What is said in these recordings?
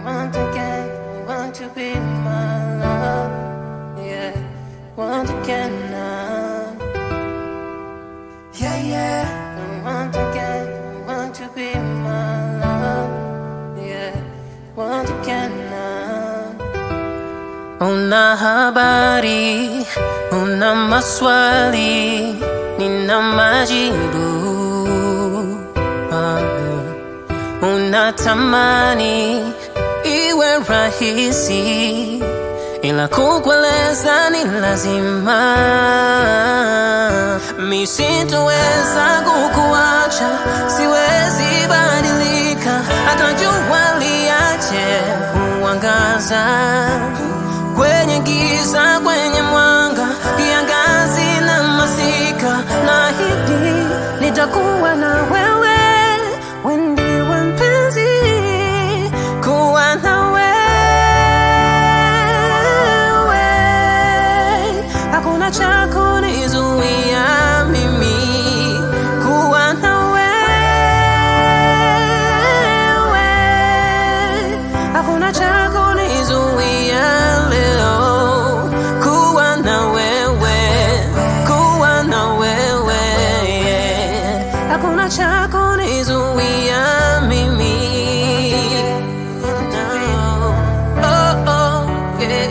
want again, want to be my love. Yeah, want again now. Yeah, yeah. Want again, want to be my love. Yeah, want again now. Una habari, una maswali, nina majibu. Ah, Unatamani iwe rahisi, ila kukueleza ni lazima. Mi sitoweza kukuacha, siwezi badilika, hata jua liache kuangaza kwenye giza, kwenye mwanga, kiangazi na masika, na hidi nitakuwa na wewe, wewe ndiwe mpenzi, kuwa na wewe, hakuna cha kunizuia mimi kuwa na wewe, hakuna cha kunizuia leo kuwa na wewe, kuwa na wewe, hakuna cha kunizuia mimi. Oh, oh, yeah,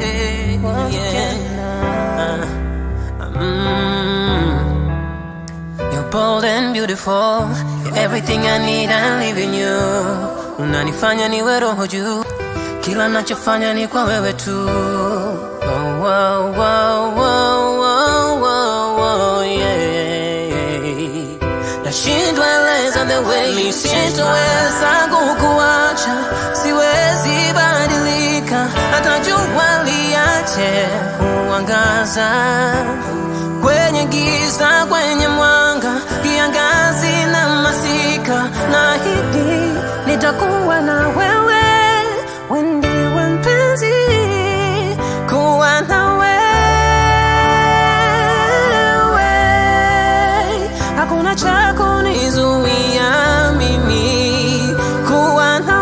yeah. Mm. You're bold and beautiful. You're everything I need, I live in you. Unanifanya niwe roho juu, kila nachofanya ni kwa wewe tu. Oh, oh, oh, oh, oh, oh, oh, yeah. Nashindwa eleza the way mi sitoweza kukuacha, siwezi badilika, hata jua liache kuangaza kwenye giza, kwenye mwanga, kiangazi na masika, na hidi nitakuwa na wewe, wewe ndiwe mpenzi, kuwa na wewe, hakuna cha kunizuia mimi kuwa na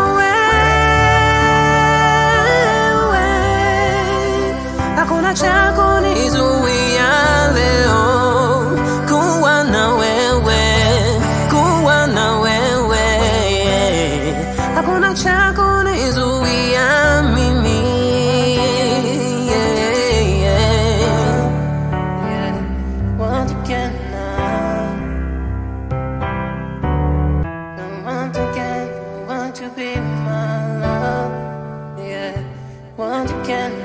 wewe, hakuna cha kunizuia leo kuwa na wewe, kuwa na wewe, hakuna cha kunizuia mimi. Yeah, yeah. Yeah. Want again now. I want again, want to be my love. Yeah, want again